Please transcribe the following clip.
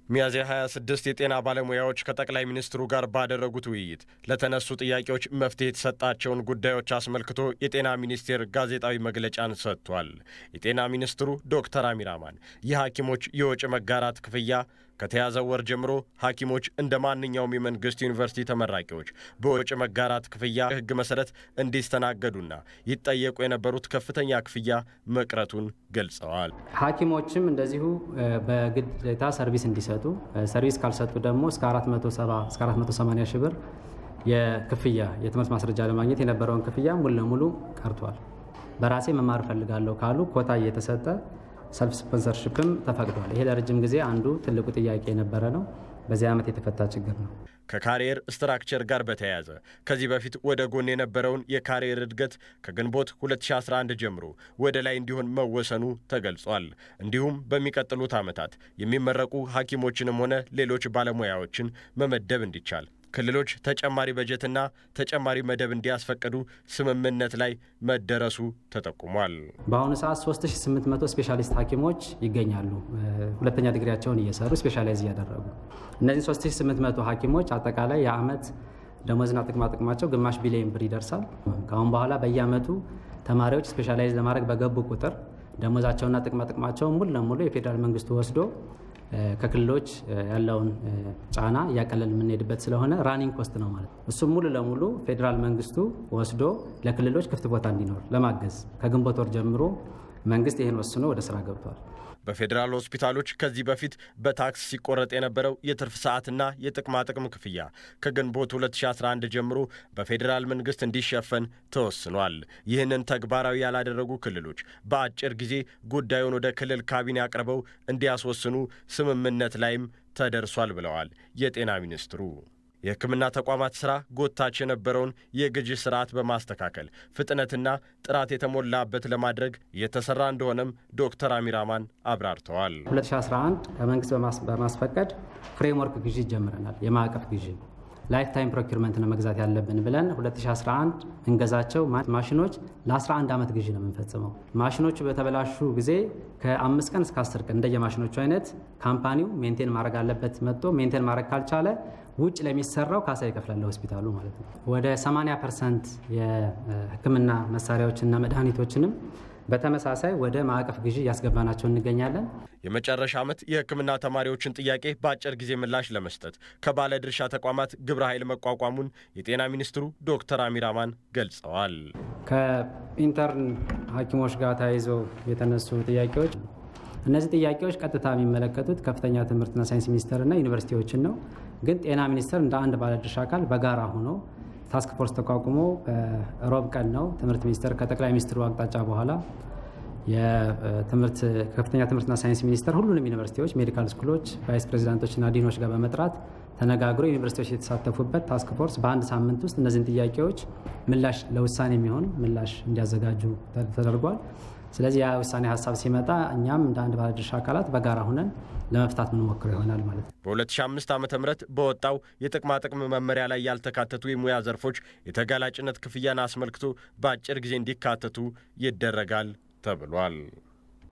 ሚያዝያ 26 የጤና ባለሙያዎች ከጠቅላይ ሚኒስትሩ ጋር ባደረጉት ውይይት ለተነሱ ጥያቄዎች መፍትሄ የተሰጣቸውን ጉዳዮች አስመልክቶ የጤና ሚኒስቴር ጋዜጣዊ መግለጫን ሰጥቷል። የጤና ሚኒስትሩ ዶክተር አሚር አማን የሐኪሞች የወጪ መጋራት ክፍያ ከተያዘው ወር ጀምሮ ሐኪሞች እንደ ማንኛውም የመንግስት ዩኒቨርሲቲ ተመራቂዎች በወጪ መጋራት ክፍያ ሕግ መሰረት እንዲስተናገዱና ይጠየቁ የነበሩት ከፍተኛ ክፍያ መቅረቱን ገልጸዋል። ሐኪሞችም እንደዚሁ በግዴታ ሰርቪስ እንዲሰጡ ሰርቪስ ካልሰጡ ደግሞ እስከ 470 እስከ 480 ሺህ ብር የክፍያ የትምህርት ማስረጃ ለማግኘት የነበረውን ክፍያ ሙሉ ለሙሉ ቀርቷል። በራሴ መማር እፈልጋለሁ ካሉ ኮታ እየተሰጠ ሰልፍ ስፖንሰርሽፕም ተፈቅዷል። ይሄ ለረጅም ጊዜ አንዱ ትልቁ ጥያቄ የነበረ ነው። በዚህ ዓመት የተፈታ ችግር ነው። ከካሪየር ስትራክቸር ጋር በተያያዘ ከዚህ በፊት ወደ ጎን የነበረውን የካሪየር እድገት ከግንቦት 2011 ጀምሮ ወደ ላይ እንዲሆን መወሰኑ ተገልጿል። እንዲሁም በሚቀጥሉት ዓመታት የሚመረቁ ሐኪሞችንም ሆነ ሌሎች ባለሙያዎችን መመደብ እንዲቻል ክልሎች ተጨማሪ በጀትና ተጨማሪ መደብ እንዲያስፈቅዱ ስምምነት ላይ መደረሱ ተጠቁሟል። በአሁኑ ሰዓት 3800 ስፔሻሊስት ሐኪሞች ይገኛሉ። ሁለተኛ ዲግሪያቸውን እየሰሩ ስፔሻላይዝ እያደረጉ እነዚህ 3800 ሐኪሞች አጠቃላይ የዓመት ደሞዝና ጥቅማ ጥቅማቸው ግማሽ ቢሊዮን ብር ይደርሳል። ከአሁን በኋላ በየዓመቱ ተማሪዎች ስፔሻላይዝ ለማድረግ በገቡ ቁጥር ደሞዛቸውና ጥቅማ ጥቅማቸውን ሙሉ ለሙሉ የፌዴራል መንግስቱ ወስዶ ከክልሎች ያለውን ጫና እያቀለል የምንሄድበት ስለሆነ ራኒንግ ኮስት ነው ማለት ነው። እሱም ሙሉ ለሙሉ ፌዴራል መንግስቱ ወስዶ ለክልሎች ክፍት ቦታ እንዲኖር ለማገዝ ከግንቦት ወር ጀምሮ መንግስት ይህን ወስኖ ወደ ስራ ገብቷል። በፌዴራል ሆስፒታሎች ከዚህ በፊት በታክስ ሲቆረጥ የነበረው የትርፍ ሰዓትና የጥቅማ ጥቅም ክፍያ ከግንቦት 2011 ጀምሮ በፌዴራል መንግስት እንዲሸፈን ተወስኗል። ይህንን ተግባራዊ ያላደረጉ ክልሎች በአጭር ጊዜ ጉዳዩን ወደ ክልል ካቢኔ አቅርበው እንዲያስወስኑ ስምምነት ላይም ተደርሷል ብለዋል የጤና ሚኒስትሩ። የሕክምና ተቋማት ሥራ ጎታች የነበረውን የግዢ ስርዓት በማስተካከል ፍጥነትና ጥራት የተሞላበት ለማድረግ እየተሰራ እንደሆነም ዶክተር አሚር አማን አብራርተዋል። 2011 ከመንግስት በማስፈቀድ ፍሬምወርክ ግዢ ጀምረናል። የማዕቀፍ ግዢ ላይፍ ታይም ፕሮኪርመንት ነው መግዛት ያለብን ብለን 2011 እንገዛቸው ማሽኖች ለ11 ዓመት ግዢ ነው የምንፈጽመው። ማሽኖቹ በተበላሹ ጊዜ ከአምስት ቀን እስከ አስር ቀን እንደየ ማሽኖቹ አይነት ካምፓኒው ሜንቴን ማድረግ አለበት። መጥቶ ሜንቴን ማድረግ ካልቻለ ውጭ ለሚሰራው ካሳ ይከፍላል ሆስፒታሉ ማለት ነው። ወደ 80 ፐርሰንት የህክምና መሳሪያዎችና መድኃኒቶችንም በተመሳሳይ ወደ ማዕቀፍ ግዢ እያስገባናቸው እንገኛለን። የመጨረሻ ዓመት የህክምና ተማሪዎችን ጥያቄ በአጭር ጊዜ ምላሽ ለመስጠት ከባለድርሻ ተቋማት ግብረ ኃይል መቋቋሙን የጤና ሚኒስትሩ ዶክተር አሚር አማን ገልጸዋል። ከኢንተርን ሐኪሞች ጋር ተያይዞ የተነሱ ጥያቄዎች እነዚህ ጥያቄዎች ቀጥታ የሚመለከቱት ከፍተኛ ትምህርትና ሳይንስ ሚኒስቴርና ዩኒቨርሲቲዎችን ነው። ግን ጤና ሚኒስቴር እንደ አንድ ባለድርሻ አካል በጋራ ሆኖ ታስክ ፎርስ ተቋቁሞ ሮብ ቀን ነው ትምህርት ሚኒስቴር ከጠቅላይ ሚኒስትሩ አቅጣጫ በኋላ የትምህርት ከፍተኛ ትምህርትና ሳይንስ ሚኒስቴር ሁሉንም ዩኒቨርሲቲዎች፣ ሜዲካል ስኩሎች፣ ቫይስ ፕሬዚዳንቶችና ዲኖች ጋር በመጥራት ተነጋግሮ ዩኒቨርሲቲዎች የተሳተፉበት ታስክ ፎርስ በአንድ ሳምንት ውስጥ እነዚህን ጥያቄዎች ምላሽ ለውሳኔ የሚሆን ምላሽ እንዲያዘጋጁ ተደርጓል። ስለዚህ ያ ውሳኔ ሀሳብ ሲመጣ እኛም እንደ አንድ ባለድርሻ አካላት በጋራ ሁነን ለመፍታት ምንሞክረው ይሆናል ማለት ነው። በ2005 ዓ ም በወጣው የጥቅማ ጥቅም መመሪያ ላይ ያልተካተቱ የሙያ ዘርፎች የተጋላጭነት ክፍያን አስመልክቶ በአጭር ጊዜ እንዲካተቱ ይደረጋል ተብሏል።